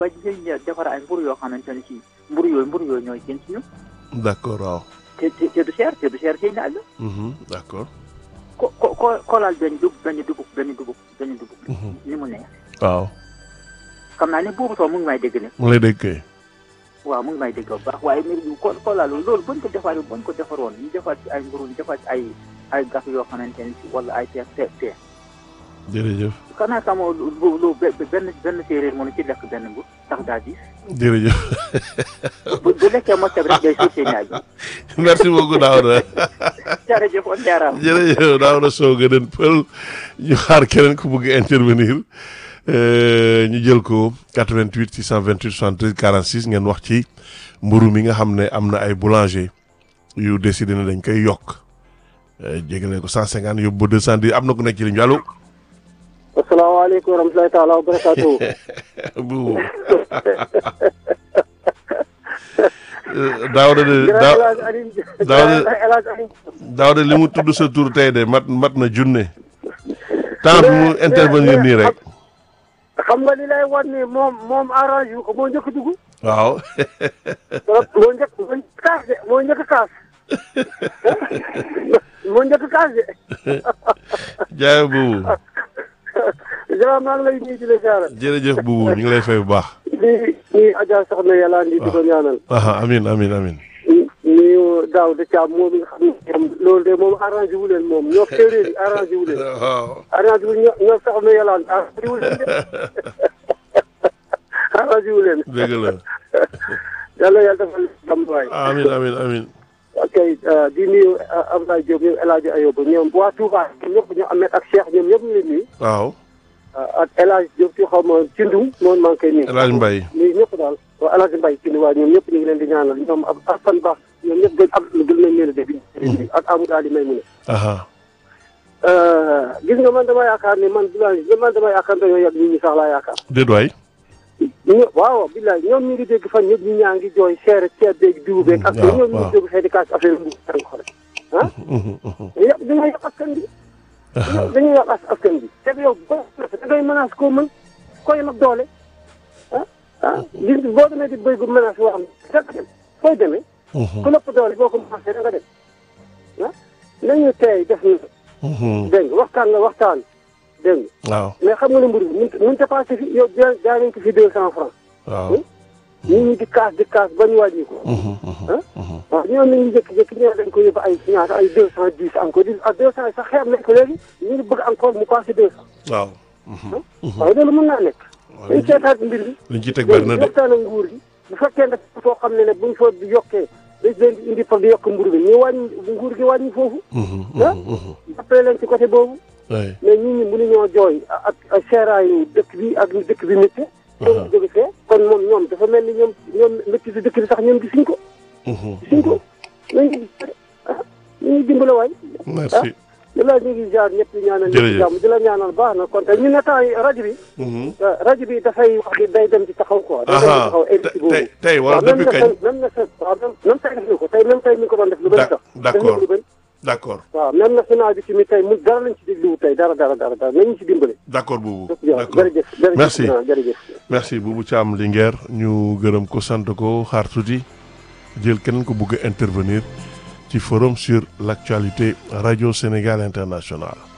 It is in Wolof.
ba ñu defar ay mburu yoo xamante ne si mburu yooyu mburu yooyu ñooy gën ci ñu d'accord waaw. te te te du cher te du cher sëy na àll Mhm, d'accord. ko ko ko koolaal benn dugub benn dugub benn dugub benn dugub Mhm. ni mu neex waaw xam naa ne boobu soo mu ngi may dégg ne mu ngi lay dégg kay. waaw mu ngi may dégg bu baax waaye mbir mi ko koolaal loolu buñ ko defaree buñ ko defaroon ñu defar ci ay mburu ñu defar ci ay ay gas yoo xamante ne si wala ay teer teer teer jërëjëf xanaa xamoo lu lu lu be- benn benn séeréer mënu ci lekk benn mbur tax daa diis jërëjëf bu bu lekkee mosam rek day suuf seen yaay merci beaucoup Daouda jërëjëf on jaaraam jërëjëf Daouda Sow gënën pël ñu xaar keneen ku bëgg intervenir euh, ñu jël ko 88 628 73 46 ngeen wax ci mburu mi nga xam ne am na ay boulanger yu décidé ne dañ koy yokk euh, jégale ko 150 yóbbu ba 210 am na ku nekk ci ligne bi allo asalaamaaleykum wa rahmatulahi taala wa barakaatu. bu Daouda de Daaw El Hadj Aliou Daouda- El Hadj Aliou. Daouda li mu tudd sa tur tey de mat mat na junne temps bi mu intervenir nii rek xam nga li lay wan ni moom moom arrange wu ko moo njëkk a dugg. waaw moo njëkk moo njëkk a kaas de moo njëkk a kaas. moo njëkk a kaas de. jaay buubu jërëjëf maa ngi lay nuyu di la ziara. jërëjëf buubu ñu ngi lay fay bu baax di nuyu Adja Soxna Yàlla di di ko ñaanal. aha amin amin amin nuyu daaw de Thiam moom mi nga xam ne moom loolu de moom arrangé wu leen moom ñoo séeréer yi arrangé wu leen. waaw arrangé wu ñoo ñoo Soxna Yàlla arrangé wu leen de. arrangé wu leen. dëgg la yàlla yàlla defal jàmm waay. amin amin amin ok di nuyu Abdoulaye Diop ñoom El Hadj Ayoba ñoom waa Touba ñoom ñëpp ñoom Ahmed ak Cheikh ñoom ñëpp ñu leen nuyu. waaw ak El Hadj Diop ci xaw ma Cindum moom maa ngi koy nuyu. El Hadj Mbaye nuyu ñëpp daal waaw El Hadj Mbaye Cindum waaye ñoom ñëpp ñu ngi leen di ñaanal ñoom ak Assane Ba ñoom ñëpp gën ab gën nañ leen a dégg. ak Amadou Ali may mu ne. aha gis nga man dama yaakaar ni man bilaay man dama yaakaar dañoo yàgg nit ñi sax laa yaakaar. déet waay ñu waaw bilaay ñoom ñu ngi dégg fan ñëpp ñu ñaa ngi jooy seere ceeb beeg diw beeg. ak waaw ñoom ñu waaw. ngi dégg fee di kaas affaire bu ko rek ah. Mhm, mhm. yàq dañoo yàq askan bi. dañoo dañoo yàq as- askan bi. te yow boo da ngay menace koo mën koy yem ak doole ah ah gis nga boo demee di béy gu menace boo xam ne da nga dem fooy demee. Mhm, ku lépp doole boo ko menacé da nga dem ah nañu tey def na mhm. dégg nga waxtaan nga waxtaan dégg nga waaw mais xam nga ne mbir mi mënut mënut a passé fi yow jaay jaay nañ ko fi deux cent francs waaw nit ñi di kaas di kaas ba ñu wàññi ko. Mhm, mhm, mhm. waaw ñoom ñu ngi jékki-jékki ñëw dañ ko yóbbu ay ñaata ay deux cent dix encore di ah deux cent yi sax xeeb nañ ko léegi ñu ngi bëgg encore mu passé deux cent. waaw Mhm, mhm. waaye loolu mën naa nekk. Waaw, dañ liñ ci- seetaat mbir mi. liñ ci teg bari na de waxtaan ak nguur gi bu fekkee ne foo xam ne ne buñ fa yokkee dañ leen di indi pour di yokk mburu bi ñu wàññi nguur gi wàññi foofu. Mhm, ah mhm, mhm. jàppale leen ci côté boobu. Ouais. mais nit ñi mënuñoo jooy ak ak seeraayu dëkk bi ak ni dëkk bi métti. ñoom jóge fee kon moom ñoom dafa mel ni ñoom ñoom métti si dëkk bi sax ñoom gisuñ ko Mhm, gisuñ ko nañu ah ñu ngi dimbale waay. merci di la ñu ngi jaar ñëpp di ñaanal Jërëjëf. ñëpp jàmm di la ñaanal baax na kon tey ñu ne temps yi rajo bi Mhm. euh, rajo bi dafay wax di day dem ci taxaw quoi day dem ci aha taxaw te- éditi boobu tey tey wala waaw même depuis na kañ même na sa waaw même même tey def na ko tey même tey mi ngi ko doon def lu bëri D'ac- sax d'accord. def na ko lu bëri d'accord waaw même national bi tamit tey mu dara lañ ci dégluwu tey dara dara dara dara nañu ci dimbale d'accord boobu jërëjëf d'accord jërëjëf jërëjëf Merci. waaw, jërëjëf merci Boubou Thiam Linguère ñu gërëm ko sant ko xaar tuuti jël keneen ko bëgg a intervenir ci forum sur l'actualité Radio Sénégal International